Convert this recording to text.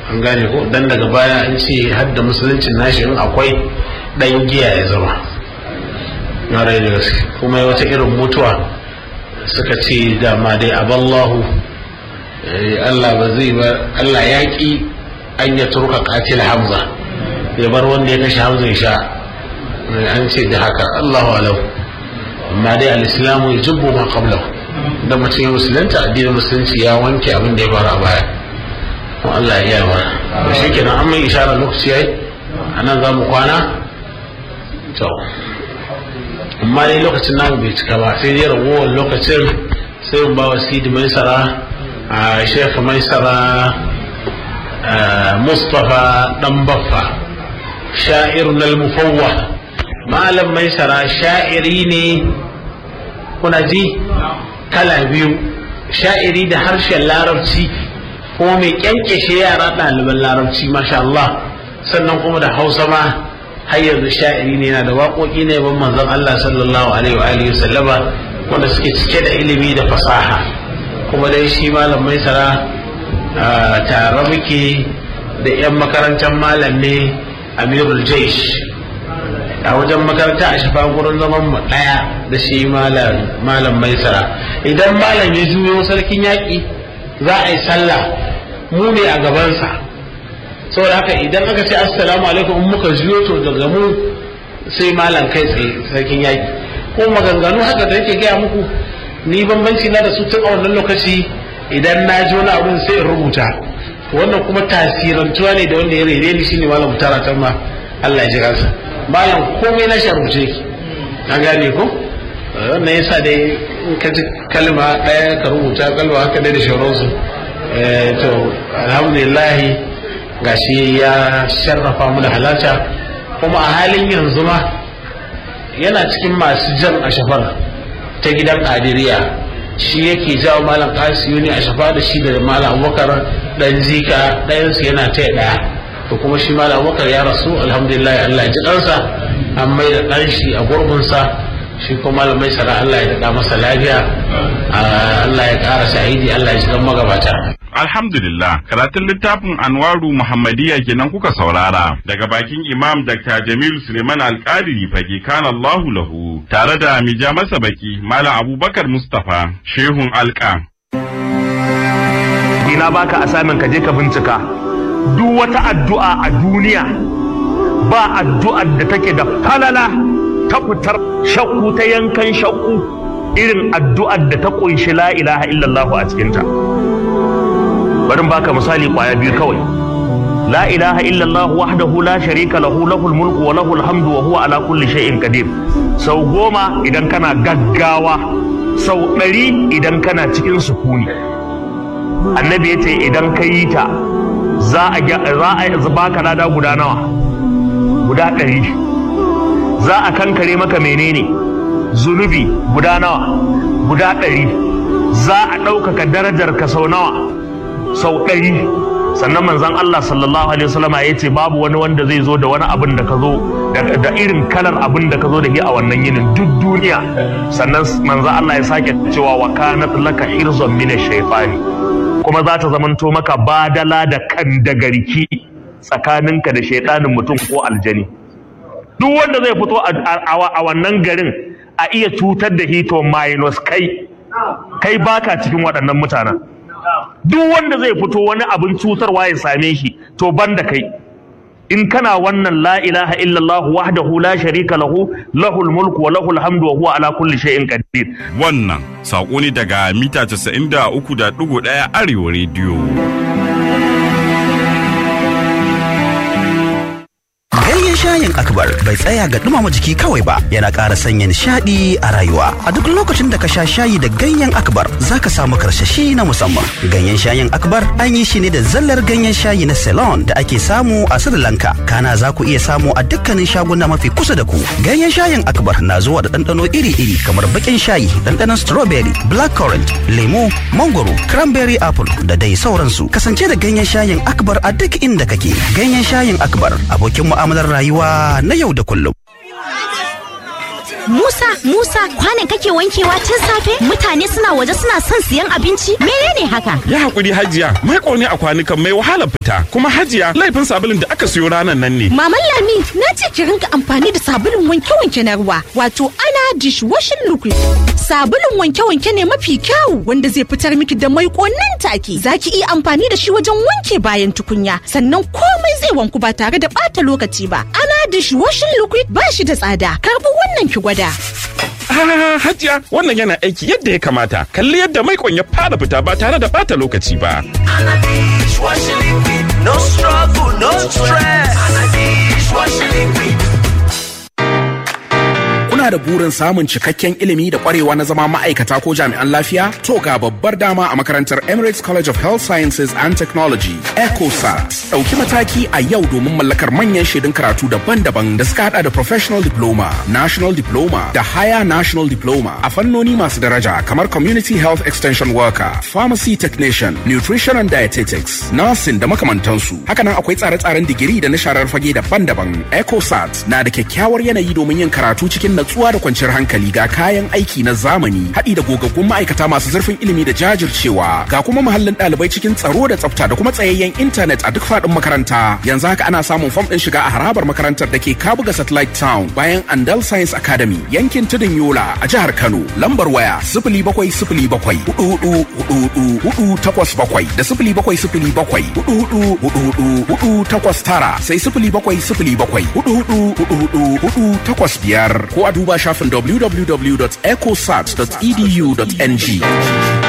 an gane ko dan daga baya an ce hadda musuluncin nashi in akwai dan giya ya zama na rai da gaske kuma wata irin mutuwa suka ce dama dai aballahu Allah ba zai ba Allah ya ki an ya turka katil hamza ya bar wanda ya kashe hamza ya sha an ce da haka Allahu alam amma dai al-islamu yajibu ma qablahu da mutum ya musulunta addinin musulunci ya wanke abin da ya faru a baya ko Allah ya yi mana shi kenan an mai isharar lokaci yayi anan za mu kwana to amma dai lokacin namu bai cika ba sai dai ragowar lokacin sai mu ba wa sidi maisara a shekha maisara mustapha dan baffa sha'ir nal mufawwa malam maisara sha'iri ne kuna ji kala biyu sha'iri da harshen larabci kuma mai kyankyashe yara ɗaliban larabci masha Allah sannan kuma da hausa ma har yanzu sha'iri ne yana da waƙoƙi ne ban manzon Allah sallallahu alaihi wa alihi sallama wanda suke cike da ilimi da fasaha kuma dai shi malam maisara tare muke da 'yan makarantar malam ne amirul jaish a wajen makaranta a shafa gurin zaman mu daya da shi malam maisara idan malam ya juyo sarkin yaƙi za a yi sallah mu ne a gabansa saboda haka idan aka ce assalamu alaikum in muka juyo to daga mu sai malam kai tsaye sarkin yaƙi ko maganganu haka da yake gaya muku ni bambanci na da su tun a wannan lokaci idan na ji wani abin sai in rubuta wannan kuma tasirantuwa ne da wanda ya rere ni shine malam mutara ma Allah ya ji kansa bayan komai na sharuce ki na gane ko wannan yasa dai in ka ji kalma ɗaya ka rubuta kalma haka dai da shauransu to alhamdulillah gashi ya sharrafa mu da halarta kuma a halin yanzu ma yana cikin masu jan a shafar ta gidan adiriya shi yake jawo malam kasiyu ne a shafa da shi da malam abubakar dan zika ɗayansu yana taya ɗaya to kuma shi malam abubakar ya rasu alhamdulillah Allah ya ji ɗansa an mai da ɗan shi a gurbinsa shi kuma malam mai sara Allah ya daɗa masa lafiya Allah ya ƙara shahidi Allah ya ji ɗan magabata. Alhamdulillah, karatun littafin Anwaru Muhammadiyya kenan kuka saurara daga bakin Imam Dr. Jamil Suleiman Alƙadiri fage kana Allahu lahu tare da mija masa baki Malam Abubakar Mustapha Shehun Alƙa. Ina baka asamin ka je ka bincika duk wata addu'a a duniya ba addu'ar da take da falala ta fitar shakku ta yankan shakku irin addu'ar da ta kunshi la ilaha illallah a cikinta. bari baka misali kwaya biyu kawai la ilaha illallah wahdahu la sharika lahu lahul mulku wa lahul hamdu wa huwa ala kulli shay'in qadir sau goma idan kana gaggawa sau ɗari idan kana cikin sukuni annabi ya ce idan ka yi ta za a za a baka lada guda nawa guda ɗari za a kankare maka menene zunubi guda nawa guda ɗari za a ɗaukaka darajar ka sau nawa sau ɗari sannan manzon Allah sallallahu alaihi wasallam ya ce babu wani wanda zai zo da wani abin da ka zo da irin kalar abin da ka zo da shi a wannan yinin duk duniya sannan manzon Allah ya sake cewa wa kanat laka hirzun min shaytani kuma za ta zamanto maka badala da kan da garki tsakaninka da shaidanin mutum ko aljani duk wanda zai fito a wannan garin a iya cutar da hito minus kai kai baka cikin waɗannan mutanen duk wanda zai fito wani abin cutarwa ya same shi to banda kai in kana wannan la ilaha illallah wahdahu la sharika lahu lahul mulku wa lahul hamdu wa huwa ala kulli shay'in qadir Wannan saƙo ne daga mita 93.1 Arewa rediyo. Ganyen shayin akbar bai tsaya ga dumama jiki kawai ba yana ƙara sanya nishaɗi a rayuwa. A duk lokacin da ka sha shayi da ganyen akbar za ka samu karsashi na musamman. Ganyen shayin akbar an yi shi ne da zallar ganyen shayi na Ceylon da ake samu a Sri Lanka. Kana za ku iya samu a dukkanin shaguna mafi kusa da ku. Ganyen shayin akbar na zuwa da ɗanɗano iri-iri kamar baƙin shayi, ɗanɗanon strawberry, blackcurrant, lemu, mangoro, cranberry apple da dai sauransu. Kasance da ganyen shayin akbar a duk inda kake. Ganyen shayin akbar abokin mu'amalar rayuwa na yau da kullum. Musa, Musa, kwanan kake wankewa tun safe? Mutane suna waje suna son siyan abinci? Menene haka? Ya haƙuri hajiya, mai ne a kwanukan mai wahala fita. Kuma hajiya, laifin sabulun da aka siyo ranar nan ne. Maman Lami, na ce ki rinka amfani da sabulun wanke-wanke na ruwa, wato ana dishwashing liquid. Sabulun wanke-wanke ne mafi kyau wanda zai fitar miki da mai nan take. Za ki iya amfani da shi wajen wanke bayan tukunya, sannan komai zai wanku ba tare da ɓata lokaci ba. Ana dishwashing liquid ba shi da tsada. Karbi wannan ki gwada. Ah, hajiya, wannan yana aiki yadda ya kamata. Kalli yadda maikon ya fara fita ba tare da bata lokaci ba. No struggle, no stress. Kuna da burin samun cikakken ilimi da kwarewa na zama ma'aikata ko jami'an lafiya? To ga babbar dama a makarantar Emirates College of Health Sciences and Technology, ECOSAT. Ɗauki mataki a yau domin mallakar manyan shaidun karatu daban-daban da suka hada da Professional Diploma, National Diploma da Higher National Diploma a fannoni masu daraja kamar Community Health Extension Worker, Pharmacy Technician, Nutrition and Dietetics, Nursing da makamantansu. Hakanan akwai tsare-tsaren digiri da na sharar fage daban-daban. ECOSAT na da kyakkyawar yanayi domin yin karatu cikin natsuwa da kwanciyar hankali ga kayan aiki na zamani haɗi da gogaggun ma'aikata masu zurfin ilimi da jajircewa ga kuma muhallin ɗalibai cikin tsaro da tsafta da kuma tsayayyen intanet a duk faɗin makaranta yanzu haka ana samun fam ɗin shiga a harabar makarantar da ke kabuga satellite town bayan andal science academy yankin tudun yola a jihar kano lambar waya sifili bakwai sifili bakwai hudu hudu hudu hudu hudu takwas bakwai da sifili bakwai sifili bakwai hudu hudu hudu hudu hudu takwas tara sai sifili bakwai sifili bakwai hudu hudu hudu hudu hudu takwas biyar ko a duba shafin www.ecosat.edu.ng.